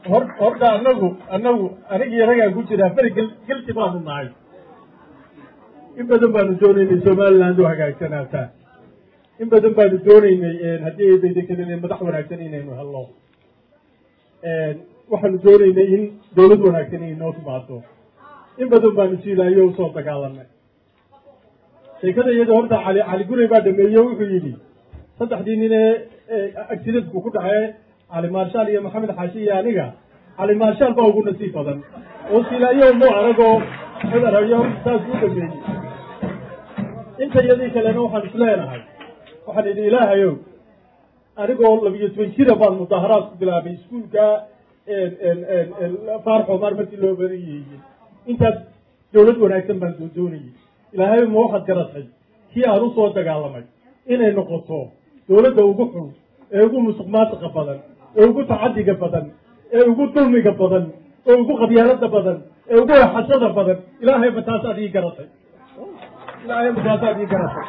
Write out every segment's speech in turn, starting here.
hor horta anagu anagu anigii ragaa ku jiraa beri gel gelti baanu nahay in badan baanu doonaynay somaliland u hagaagsanaataa in badan baanu doonaynay haddii eedaydankadin madax wanaagsan inaynu helno waxaanu doonaynay in dawlad wanaagsan inay noo timaado in badan baanu siilaayo usoo dagaalanay sheekada iyada horta cali cali gurey baa dhameeye wuxuu yidhi saddexdii nin ee accidentku ku dhacee cali maarshaal iyo maxamed xaashi iyo aniga cali maarshaal baa ugu nasiib badan oo silaayo mu aragoo xudarayo saas u dhameeyey inta iyadii kalena waxaan isleenahay waxaan idhi ilaahayow anigoo labiyo toban jira baan mudaaharaad ku bilaabay iskuulka faarxomaar markii loo barayeeyey intaas dawlad wanaagsan baan soo doonayay ilaahay ma waxaad garatay kii aan usoo dagaalamay inay noqoto dawladda ugu xun ee ugu musuq maasiqa badan ee ugu tacadiga badan ee ugu dulmiga badan ee ugu qabyaalada badan ee ugu exashada badan ilaahay ma taasaad ii garatay ilaahay ma taasaad ii garatay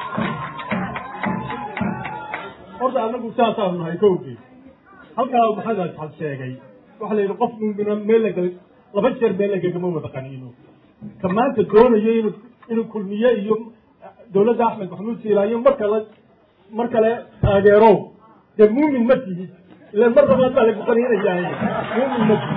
horta anagu saasaanu nahay kowgii halkaa maxamed asxab sheegay waxaa la yidhi qof mumina meel laga laba jeer meel lagagama wada qaniino ka maanta doonayo inu inuu kulmiye iyo dawladda axmed maxamuud siilaayo mar kale mar kale taageero dee muumin ma tihid ilan mar labaad baa lagu qaniinayaa muumin ma tihid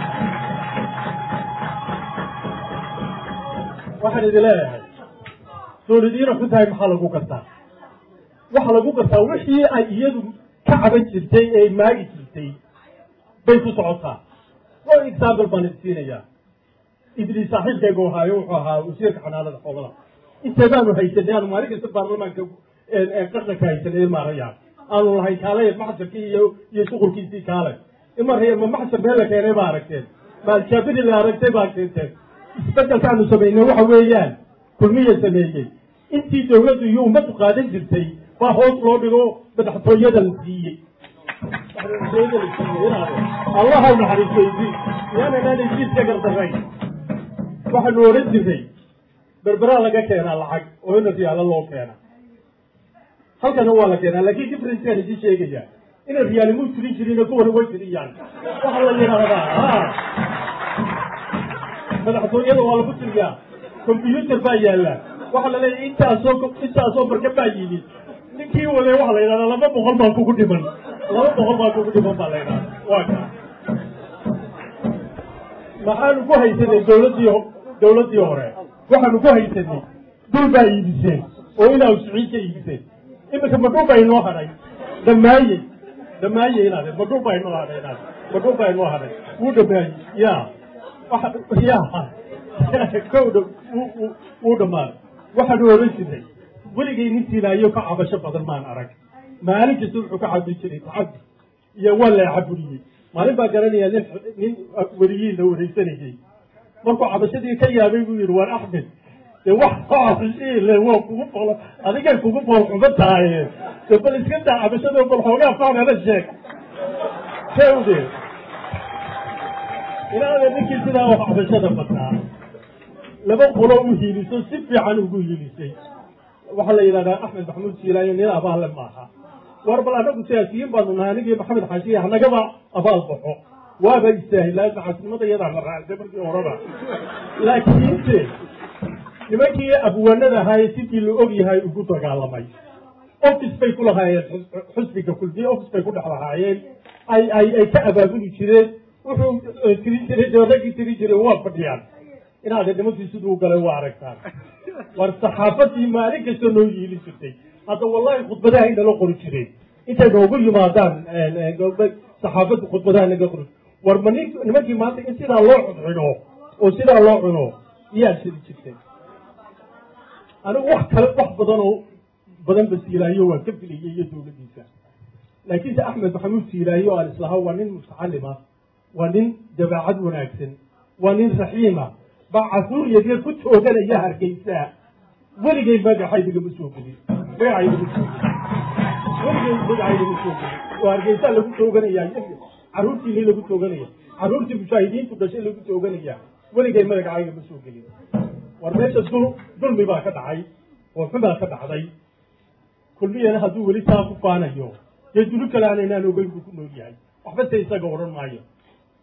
waxaan idin leeyahay dawladiina xun tahay maxaa lagu gartaa waxa lagu gartaa wixii ay iyadu ka caban jirtay ee maagi jirtay bay ku socotaa oo example baan idin siinayaa idris saaxiibkaygu ahaayo wuxuu ahaa wasiirka xanaanada xoolaha inteedaanu haysanay aanu maalin kasta baarlamaanka qarnanka haysanay maaraya aanu lahay kaale maxsarkii iyo iyo shuqulkiisii kaale imaraya ma maxsar meel la keenay baa aragteen ma aljaabiri la aragtay baa keenteen isbedelkaanu samaynay waxa weeyaan kulmiya sameeyey intii dawladdu iyo ummaddu qaadan jirtay baa hoos loo dhigo madaxtooyada la siiyey madaxtooyada la siiyey allaha naxariistaydi yaananaan jiiska gardarayn waxaanu odhan jirnay berberaa laga keenaa lacag oo ina riyaalo loo keena halkana waa la keenaa laakiin differenceaan idin sheegaya ina riyaalimuu tirin jirin kuwana way tiriyaan waxa la yidhaahdaa madaxtooyada waa lagu tiriyaa combyuter baa yaalla waxaa la leeyahy intaasoo intaasoo marka baa yimid ninkii wade waxa la yidhahdaa laba boqol baa kugu dhiman laba boqol baa kugu dhiman baa la yidhahdaa waa ka maxaanu ku haysanay dawladdii dawladdii hore waxaanu ku haysanay dul baa iibiseen oo inaa usiciin ka iibiseen iminka madhul baa inoo hadhay dhammaayey dhammaayey inaade madhul baa inoo hadhay inaade madhul baa inoo hadhay wuu dhammaayey ya ya kowdha wuu dhammaaday waxaanu oran jirnay weligay nin tilaayo ka cabasho badan maan arag maalin kasta wuxuu ka cabin jiray tacabdi iyo waa la cabuliyey maalin baa garanaya nin nin weliyiin la wareysanayay markuu cabashadii ka yaabay buu yidhi waar axmed dee wax le waa kugu boolo adigay kugu bool xumo tahaye de bal iska daa cabashado bal xoogaa faanala sheeg kewde ilaada ninkii sidaa wax cabashada bataa laba qolo u hiiliso si fiican ugu hiilisay waxaa la yidhahdaa axmed maxamuud siilaayo nin abaale maaha war bal anagu siyaasiyiin baanu nahay anigii maxamed xaashiya hanagaba abaal baxo waaba istaahilaa maxaasinimada iyadaa la raacday markii horeba laakiinse nimankii abwaanada ahaayee sidii la og yahay ugu dagaalamay office bay ku lahaayeen xusbiga kulmiye office bay ku dhex lahaayeen ay ay ay ka abaabuli jireen wuxuu tiri jiray dee raggii tiri jiray waa fadhiyaan inaad nimankii siduu galay waa aragtaan war saxaafadii maalin kasta noo yiili jirtay hadda wallahi khudbadaha inala qori jireen intay noogu yimaadaan saxaafaddu khudbadaha naga qori war ma nin nimankii maanta in sidaa loo cuncuno oo sidaa loo cuno iyaa shiri jirtay anigu wax kale wax badan oo badan ba siilaayo waan ka filayay iyo dawladdiisa laakiinse axmed maxamuud siilaayo aan islahaa waa nin mutacalima waa nin dabeecad wanaagsan waa nin raxiima baa casuur yaryar ku tooganaya hargeysaa weligay magaxaydagama soo gelin magacaydama soo gelin weligay magacaydama soo gelin oo hargeysaa lagu tooganaya carruurtiini lagu tooganaya carruurtii mujaahidiintu dhashay lagu tooganaya weligay magacayga ma soo gelin war meesha dul dulmi baa ka dhacay oo xumaa ka dhacday kulmiyana hadduu weli taa ku faanayo dee dulu kale aanaynaan ogeyn buu ku nool yahay waxba se isaga odhan maayo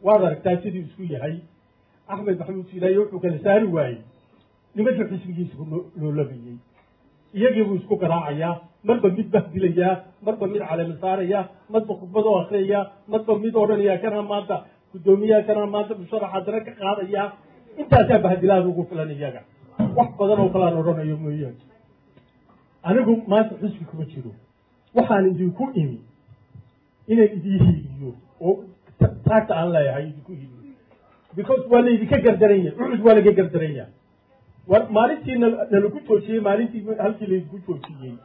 waad aragtaa siduu isku yahay axmed maxamuud siilaaye wuxuu kala saari waayey nimankii xisbigiisa loolabayey iyagii buu isku garaacayaa marba mid bahdilayaa marba mid calami saaraya marba khudbad oo akriyaya marba mid odhanaya kanaa maanta guddoomiyaha kanaa maanta musharaxa dana ka qaadaya intaasaa bahdilaada ugu filan iyaga wax badan oo kalaan odhanayo mooyaane anigu maanta xisbi kuma jiro waxaan idinku imi inaan idii hiiliyo oo taagta aan leeyahay idinku hiiliyo because waa laydinka gardaranya cucud waa laga gardaranya war maalintii nalagu joojiyey maalintii halkii laydinku joojiyey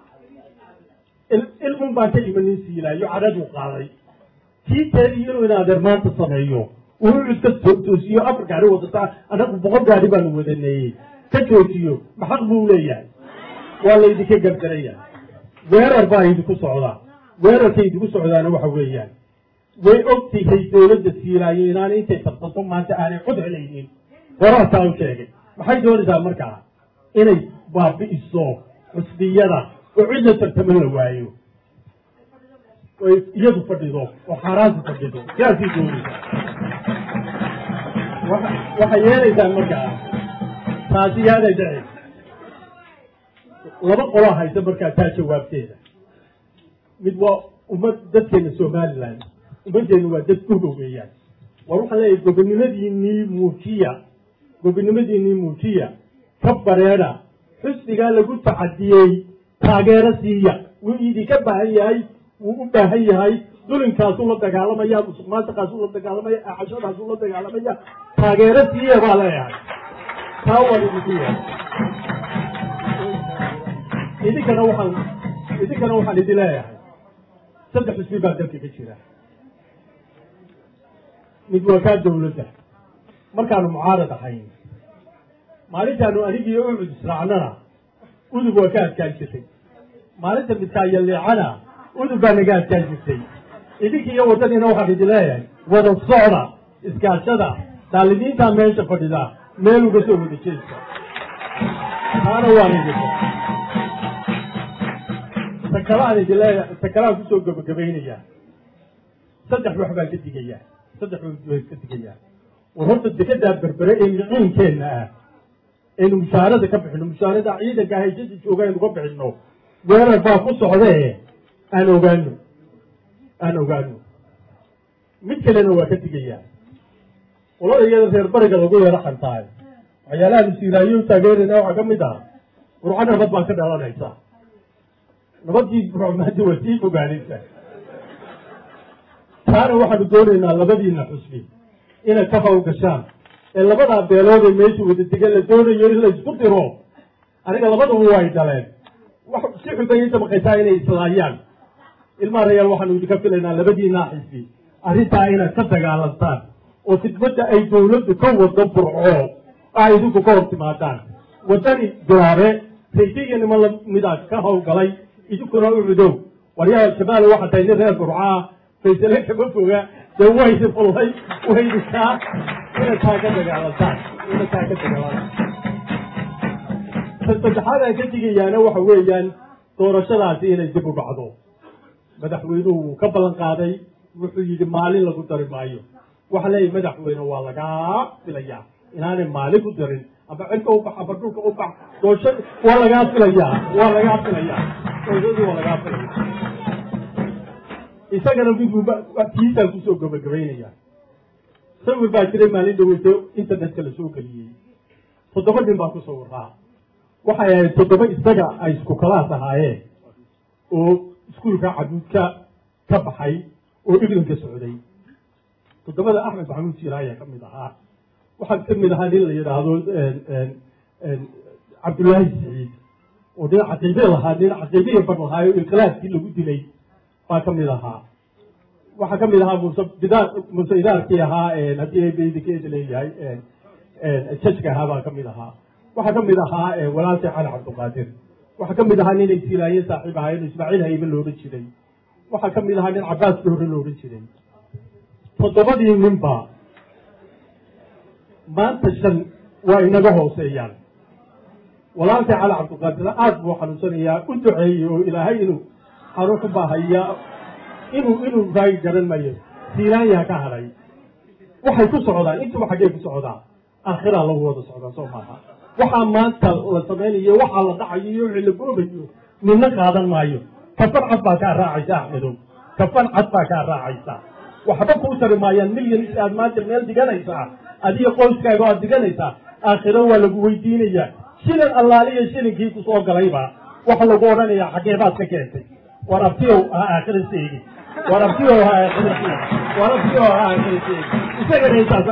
ilmun baan ka imanin siilaayo cadhaduu qaaday kii teedii inuu in adeer maanta sameeyo uu cucud ka toosiyo afar gaari wadataa anagu boqol gaari baanu wadaneeyey ka joojiyo maxaq buu leeyahay waa laydinka gardaraya weerar baa idinku socdaa weerarkay idinku socdaana waxa weeyaan way ogtahay dawladda siilaayo inaanay intay tartanto maanta aanay cod helaynin wararkaa u sheegay maxay doonaysaa markaa inay baabi'iso xusbiyada oo cid la tartamo la waayo oy iyadu fadhido oo xaaraantu fadhido sidaasay doonaysaa waxay yeelaysaa markaa taasi yaaday dhacay laba qolaa haysa markaa taa jawaabteeda mid waa ummad dadkeena somaliland ummaddeenu waa dad gogo weeyaan war waxaan leeyahay gobonimadiinii muujiya gobonimadiinii muujiya ka bareeda xusnigaa lagu tacadiyey taageero siiya wuu idinka baahan yahay wuu u baahan yahay dulinkaasuu la dagaalamaya musuq maasuqaasuu la dagaalamaya acashadaasuu la dagaalamaya taageero siiya baa leeyahay taa waan idinku yahay idinkana waxaan idinkana waxaan idin leeyahay saddex xusbi baa dalka ka jira mid waa kaa dawladda markaanu mucaarad ahayn maalintaanu anigii ucud israacnana udub waa ka adkaan jirtay maalinta midkaayaleecana udub baa naga adkaan jirtay idinki iyo waddaniina waxaan idin leeyahay wada socda iskaashada daalimiintaa meesha fadhida meel uga soo wada jeesta taana waan idinka takalaan idin leeyahay takalaan kusoo gabagabaynayaa saddex wax baan ka digayaa saddex wax ka digayaa war horta dekedaa berbere ee miciinkeenna ah aynu mushaarada ka bixino mushaarada ciidanka hayshada jooga aynu ka bixino weerar baa ku socdee aan ogaano aan ogaano mid kalena waa ka digayaa qolada iyada reer bariga lagu yeero xantaay waxyaalaha masiiraayo taageerayna waxaa ka mid ah qurco nabad baan ka dhalanaysa nabadii rucmaadi waa sii fogaanaysa taana waxaanu doonaynaa labadiina xusbi inay ka hawl gashaan ee labadaa beelood ee meesha wada degan la doonayo in la isku diro aniga labaduba way dhaleen wax si xubay damaqaysaa inay islaayaan ilmaha rayaal waxaanu idinka filaynaa labadiinaa xisbi arrintaa inaad ka dagaalantaan oo khidmadda ay dawladdu ka wado burco a idinku ka hor timaadaan waddani duraare rayse iyo niman lamidaa ka hawlgalay idinkuna u cudow waryaha jamaal waxaa tahay nin reer burcaa faysale kama foga dee waydi fullay waydikaa ina taa ka dagaalantaan ina taa ka dagaalantaan saddexaad aan ka digayaana waxa weeyaan doorashadaasi inay dib u dhacdo madaxweynuhu wuu ka ballan qaaday wuxuu yidhi maalin lagu dari maayo waxa leeyahy madaxweyne waa lagaa filayaa inaanay maalin ku darin aba cirka u bax aba dhulka u bax doosha waa lagaa filayaa waa lagaa filayaa doorashadii waa lagaa filaya isagana midbuuba kiisaan kusoo gabagabaynaya sawir baa jiray maalin dhaweyto internetka la soo geliyey toddoba nin baa ku sawiraa waxay ahayd toddoba isaga ay isku kalaas ahaayeen oo iskuulka cabuudka ka baxay oo englandka socday toddobada axmed maxamuud siiraaya ka mid ahaa waxaa ka mid ahaa nin la yidhaahdo cabdullaahi siciid oo nin caqiibe lahaa nin caqiibiya bar lahaa oo inqilaabkii lagu dilay baa ka mid ahaa waxaa ka mid ahaa muuse bidaar muuse idaarkii ahaa haddii bdikeeda leeyahay jajka ahaa baa ka mid ahaa waxaa ka mid ahaa walaalkii cali cabdiqaadir waxaa ka mid ahaa nin ay silaayeen saaxiib ahaayeen ismaaciil haybe la odhan jiray waxaa ka mid ahaa nin cabaas doore la odhan jiray toddobadii ninba maanta shan waa inaga hooseeyaan walaalkii cali cabdiqaadir aada buu xanuunsanayaa u duceeyey oo ilaahay inuu xanuun ku baahaya inuu inuu raagi garan mayo siilaayaa ka hadhay waxay ku socdaan intuba xaggee ku socdaa aakhiraa lagu wada socdaa soo maaha waxaa maanta la samaynayo waxaa la dhacayo iyo wixii la goobayo midna qaadan maayo kafan cad baa kaa raacaysa axmedow kafan cad baa kaa raacaysa waxba kuu tari maayaan milyan aad maanta meel diganaysaa adiga qoyskaaga aad diganaysaa aakhiro waa lagu weydiinayaa shilin allaaliya shilinkii ku soo galayba waxa lagu odhanayaa xaggee baad ka keentay war abtiyow ha aakhira seegi war abtiyow ha aakhira seegi war abtiyow ha aakhira seegi isagana intaas